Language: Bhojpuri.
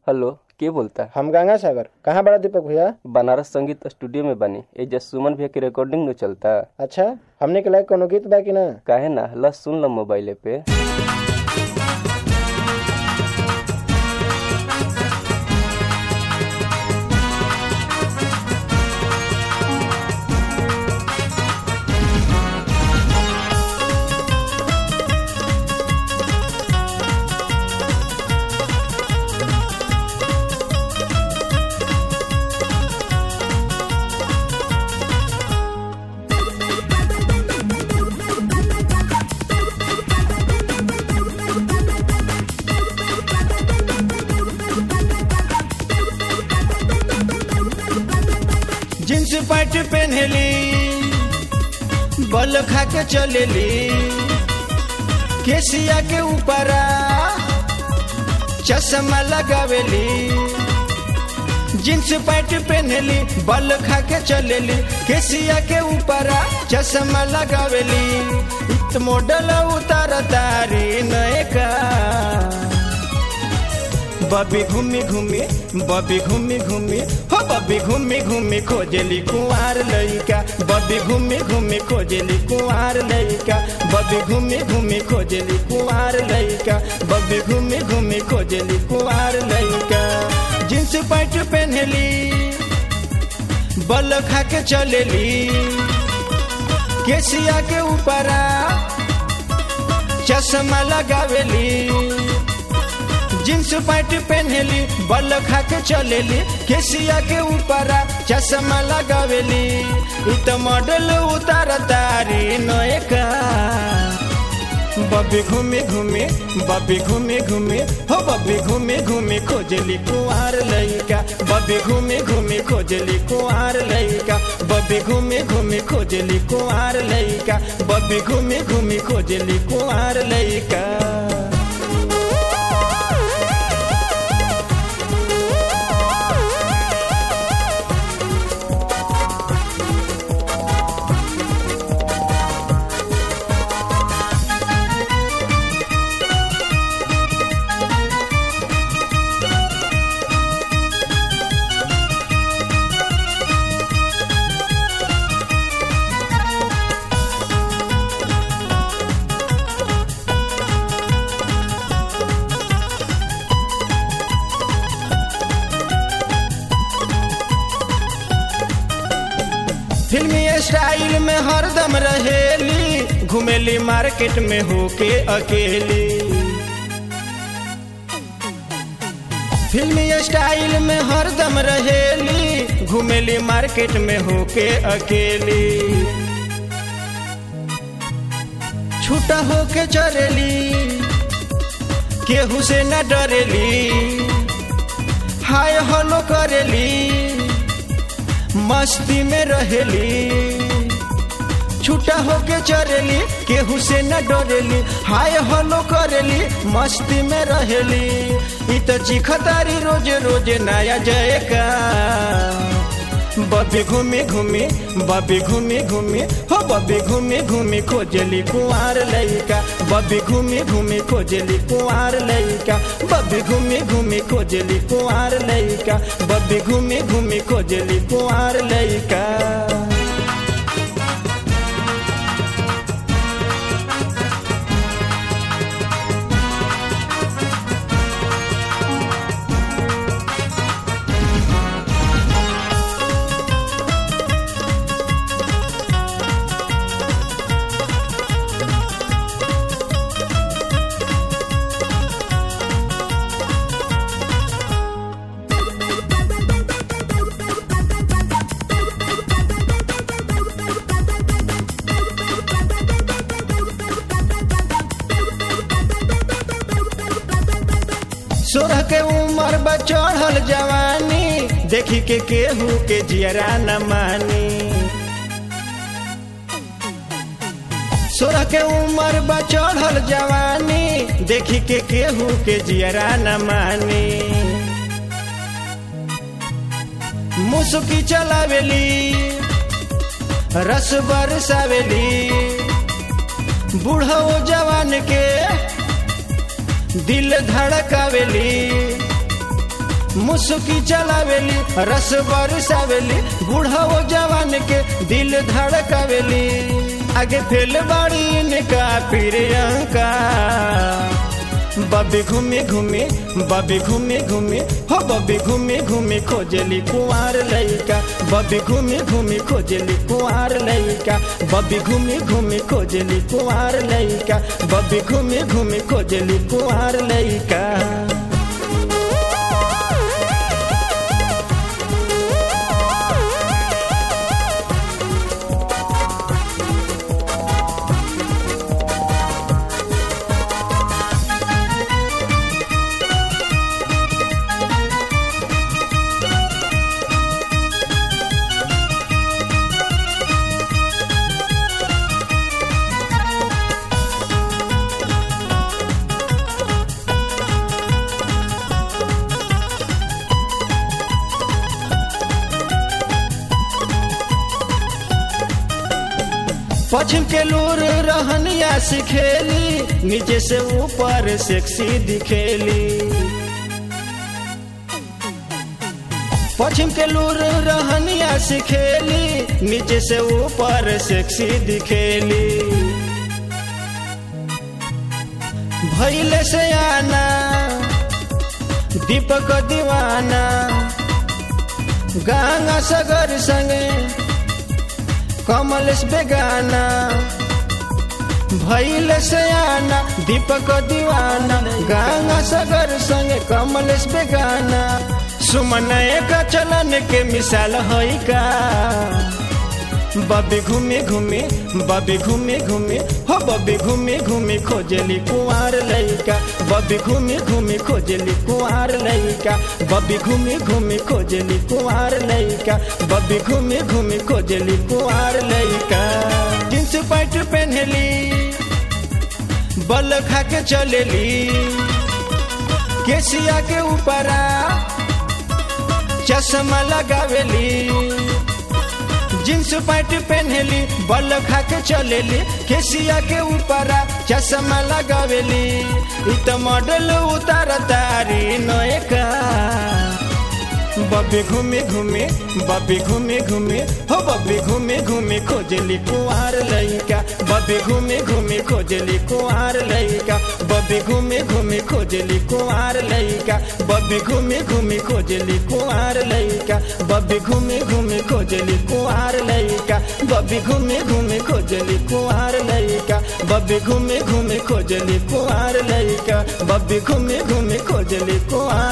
हेलो के बोलता हम गंगा सागर कहाँ बड़ा दीपक भैया बनारस संगीत स्टूडियो में बनी एजा सुमन भैया के रिकॉर्डिंग न चलता अच्छा हमने के लायक कोनो गीत बा कि ना काहे ना ल सुन ल मोबाइले पे जींस पैंट पहनली बल खा के चलेली केसिया के ऊपर चश्मा लगावेली जींस पैंट पहनली बल खा के चलेली केसिया के ऊपर चश्मा लगावेली इत मॉडल उतार तारी नए का बबी घूमी घूमी बबी घूमी घूमी हो बबी घूमी घूमी खोजली कुंवार लइका बबी घूमी घूमी खोजली कुंवार लइका बबी घूमी घूमी खोजली कुंवार लइका बबी घूमी घूमी खोजली कुंवार लइका जींस पैंट पहनली बल खा के चलेली केसिया के ऊपर चश्मा लगावेली जींस पैंट पहनली बल खा के चलेली केसिया के ऊपर चश्मा लगावेली इ त मॉडल उतार तारी नए का बबी घूमी घूमी बबी घूमी घूमी हो बबी घूमी घूमी खोजली कुंवार लइका बबी घूमी घूमी खोजली कुंवार लइका बबी घूमी घूमी खोजली कुंवार लइका बबी घूमी घूमी खोजली कुंवार लइका फिल्मी स्टाइल में हरदम रहेली घुमेली मार्केट में होके अकेली फिल्मी स्टाइल में हरदम रहेली घुमेली मार्केट में होके अकेली छूटा होके चलेली केहू से न डरेली हाय हलो करेली मस्ती में रहेली छूटा होके चरेली केहू से न डरेली हाय हलो करेली मस्ती में रहेली इ त चिखतारी रोज रोज नया जयका बबी घूमी घूमी बबी घूमी घूमी हो बबी घूमी घूमी खोजली कुंवार लइका बबी घूमी घूमी खोजली कुंवार लइका बबी घूमी घूमी खोजली कुंवार लइका बबी घूमी घूमी खोजली कुंवार लइका सोरह के उम्र बा चढ़ल जवानी देखी के केहू के जियरा न मानी सोरह के उम्र बा चढ़ल जवानी देखी के केहू के जियरा न मानी मुसुकी चलावेली रस बरसावेली बूढ़ो जवान के दिल धड़कावेली मुसुकी चलावेली रस बरसावेली बूढ़ा वो जवान के दिल धड़कावेली आगे फेल बाड़ी इनका प्रियंका बबी घूमे घूमे बबी घूमे घूमे हो बबी घूमे घूमे खोजली कुंवार लइका बबी घूमे घूमे खोजली कुंवार लइका बबी घूमे घूमे खोजली कुंवार लइका बबी घूमे घूमे खोजली कुंवार लइका पश्चिम के लूर रहनिया सिखेली नीचे से ऊपर सेक्सी दिखेली पश्चिम के लूर रहनिया सिखेली नीचे से ऊपर सेक्सी दिखेली भैले से आना दीपक दीवाना गंगा सगर संगे कमलेश बेगाना भैल से आना दीपक दीवाना गंगा सगर संगे कमलेश बेगाना सुमन एक चलन के मिसाल है का बबी घूमे घूमे बबी घूमे घूमे हो बबी घूमे घूमे खोजली कुंवार लइका बबी घूमे घूमे खोजली कुंवार लइका बबी घूमे घूमे खोजली कुंवार लइका बबी घूमे घूमे खोजली कुंवार लइका जींस पैंट पहनली बल खा के चलेली केसिया के ऊपरा चश्मा लगावेली जींस पैंट पहनली बल खा के चलेली केसिया के ऊपर चश्मा लगावेली इ त मॉडल उतार तारी नयका बबी घूमे घूमे बबी घूमे घूमे हो बबी घूमे घूमे खोजली कुंवार लइका बबी घूमे घूमे खोजली कुंवार लइका बबी घूमे घूमे खोजली कुंवार लइका बबी घूमे घूमे खोजली कुंवार लइका बबी घूमे घूमे खोजली कुंवार लइका बबी घूमे घूमे खोजली कुंवार लइका बबी घूमे घूमे खोजली कुंवार लइका बबी घूमे घूमे खोजली कुंवार